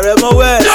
àrẹ̀mọ west.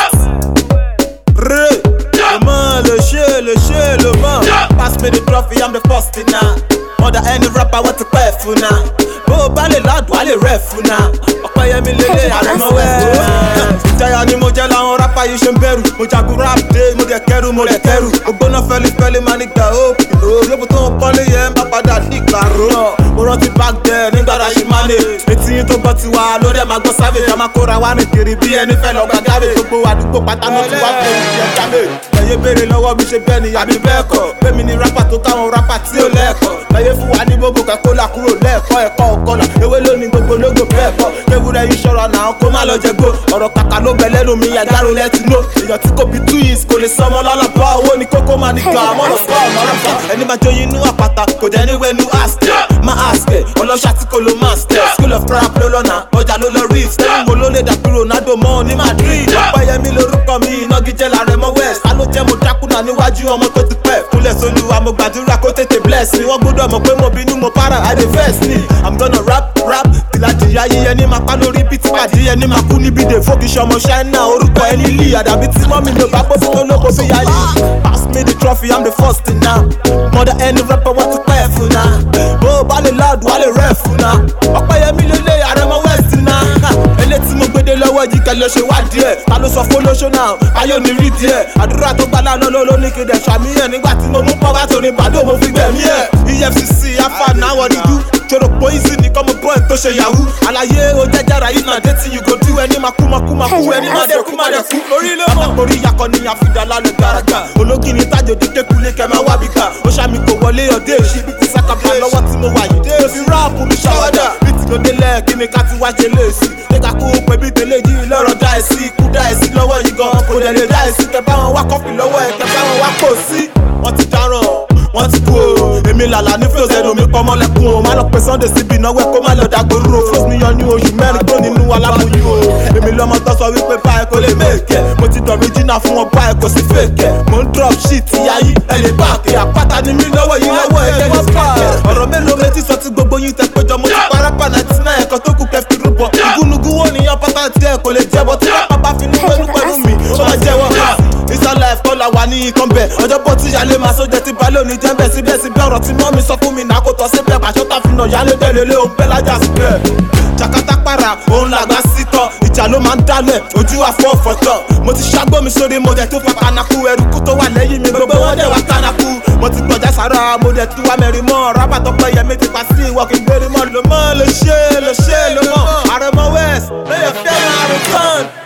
Rè lè mọ̀ lè ṣe lè ṣe lè mọ̀. Pass me the trophy, I'm the first in now. More than any rapper wọ́n ti pẹ́ fún náà. Bó o bá lè ládùn, á lè rẹ̀ fún náà. Ọ̀pẹ́yẹmí lélẹ̀ àrẹ̀mọ west. Ìjayà ni mo jẹ́ láwọn rapper yìí ṣe ń bẹ̀rù. Mo jagun rap dé, mo dẹ̀ kẹ́rù, mo dẹ̀ kẹ́rù. Ògbóná fẹ́lifẹ́li máa ní gbà ó. Òyìnbó tó ń pọ́nlé yẹn bá padà ní ìgbàrú. Mo rántí back then nígbà tá a ṣe máa lè. Etí yín tó gbọ́ ti wá lórí ẹ̀ máa gbọ́ savage. A máa kóra wá ní kiri bí ẹni fẹ́ lọ gba garbage. Gbogbo àdúgbò pátá ló ti wá fún ìyẹn garbage. Ẹyẹ béèrè lọ́wọ́ mi ṣe bẹ́ẹ̀ ni àbí bẹ́ẹ̀ kọ́. Bẹ́ẹ̀mi ni rapper tó káwọn rapper tí ò lẹ́ẹ̀kọ́. Láyé fún wa ní gbogbo kẹ́kọ́ là kúrò lẹ́ẹ̀kọ́ ẹ̀kọ́ ọ̀kọ́là. Ewé lónìí gbogbo lógo bẹ́ẹ̀ kọ́. Kéwúrẹ́ yìí ṣọ́ra náà kó má lọ jẹ gbó. Ọ̀rọ̀ kàkà ló bẹ lẹ́nu mi àdáró lẹ́tí ló. Èèyàn tí kò bí two years kò lè sọmọ lọ́lọ́pọ̀. Owó ni kókó máa ní gbà mọ́ lọ́pọ̀ lọ́lọ́pọ̀. Ẹni máa joyin inú àpáta kò dẹ̀ ní wẹ́nu ask ẹ̀. Má ask ẹ̀ ọlọ́ṣà tí kò lo master. School of rap ló lọ́nà ọjà ló lọ rí. Stẹ́yìn wo ló lè dàbí Ronaldo mọ́ ní Madrid. Ọ̀pẹ́yẹmí lorúkọ mi ìnagijẹ́ làrẹ̀ mọ́ West. Ta ló jẹ́ mo dákúnà níwájú ọmọ tó ti pẹ́. Kúnlẹ̀ sólúwa mo gbàdúrà kó tètè bless mi. Wọ́n gbọ́dọ̀ mọ̀ pé mo bínú mo para I dey vex ni. I'm gonna rap rap tìlàjìyà yíyẹ ní máa pa lórí bí tìpàdé ní máa kú níbi dè fókì sọmọ ṣáínà orúkọ ẹni lì àdàbí tí mọ́mí ló bá pọ́ fún olóko bí yáyí. Pass me the trophy, I'm the first in now. Mother any rapper wọ́n ti pẹ́ fún náà. Bó o bá lè loud, wà lè rẹ̀ fún náà. Ọ̀pẹ́yẹmí ló lé àrẹ̀mọ west náà. Ilé tí mo gbédè lọ́wọ́ yìí kẹ́ ló ṣe wá díẹ̀. Ta ló sọ fún olóṣó náà? Ayé ò ní rí díẹ̀. Àdúrà tó gbà lánàá ló ló ní kéde ṣàmìyàn nígbà tí mo mú pọ́wá tó ní bàdó mo fi gbẹ̀mí ẹ̀. EFCC afa náà wọ́n rí dú joro poison ni kọ́mọ bọ́ ẹ̀ tó ṣe yahoo àlàyé o jẹjẹrẹ yìí náà dé tí you go do ẹni máa kú máa kú máa kú ẹni máa dẹ̀ kú máa dẹ̀ kú orí ló mọ̀. àtàkùn orí yakọ ni àfidà lálẹ́ garaga ológin ni tájò dé kékulé kẹmẹ wá bí ká ó ṣàmì kò wọlé ọdẹ èṣì bí ti sákàbà lọ́wọ́ tí mo wà yìí dé fi ráàpù mi ṣàwádà bí ti lóde lẹ̀ kí ni ká ti wá ṣe léèsì nígbà kú pé bí tẹ́lẹ̀ yìí lọ́rọ̀ dá ẹ̀ sí ikú dá ẹ̀ sí lọ́wọ́ yìí gan kò dẹ̀ lè dá ẹ̀ sí kẹ bá wọn wá kọ́fì lọ́wọ́ ẹ̀ kẹ bá wọn wá pò sí wọ́n ti dáràn wọ́n ti kú o èmi làlà ní fíòsì ẹnu mi pọ́nmọ́ lẹ́kùn o má lọ pé sunday síbi ìnáwó ẹ̀ kó má lọ dàgbòrò fúlọ́sì mi yan ní oṣù mẹ́rin tó nínú aláboyún o èmi lọ́mọ tó sọ wípé báyìí kò lè mèkẹ́ mo ti dọ̀ original fún wọn báyìí kò sí fèkẹ́ mo ń drop shit ayé ẹ lè bá àkè àpáta ni mí lọ́wọ́ yìí lọ́wọ́ ẹ̀ jẹ́ wọ́n pààkẹ́ ọ̀rọ̀ mélòó méjì sọ tí gbogbo yín tẹ péjọ mo ti parapa ninety nine ẹ̀kọ́ tó kù kẹfì rúbọ ìgúnnugún wo nìyẹn pátá tiẹ̀ kò lè jẹ́bọ tí wọ́n pápá fi ní pẹ̀lú pẹ̀lú mi ó máa jẹ́wọ́ isa life kọ́ la wà ní ikán bẹ̀ ọjọ́ bọ́ tí yálé máa sójẹ́ tí balẹ̀ òní jẹ́ bẹ́ẹ̀ síbẹ̀síbẹ̀ ọ̀rọ̀ tí mọ́ mi sọ fún mi náà kò tọ́ síbẹ̀ pàṣọ tá fi nà yálé délé lé òun pẹ́ lájà síbẹ̀. jakata para òun làgbà sítọ̀ ìjà ló máa ń dálẹ̀ ojú àfọ ọ̀fọ̀tọ̀ mo ti ṣàgbọ́ mi sórí mo dẹ̀ tó fa kanaku ẹrùkú tó wà lẹ́yìn mi gbogbo wọn dẹ̀ wá kanaku mo ti gbọ̀jà sára mo dẹ̀ tú wá mẹ́rin mọ́ rábà tó pẹ́ yẹmi ti pa sí ìwọ kí n gbérí mọ́ ló mọ́ lè ṣe lè ṣe lè mọ́ àrẹ̀mọ west lè fẹ́ máa rìn tán.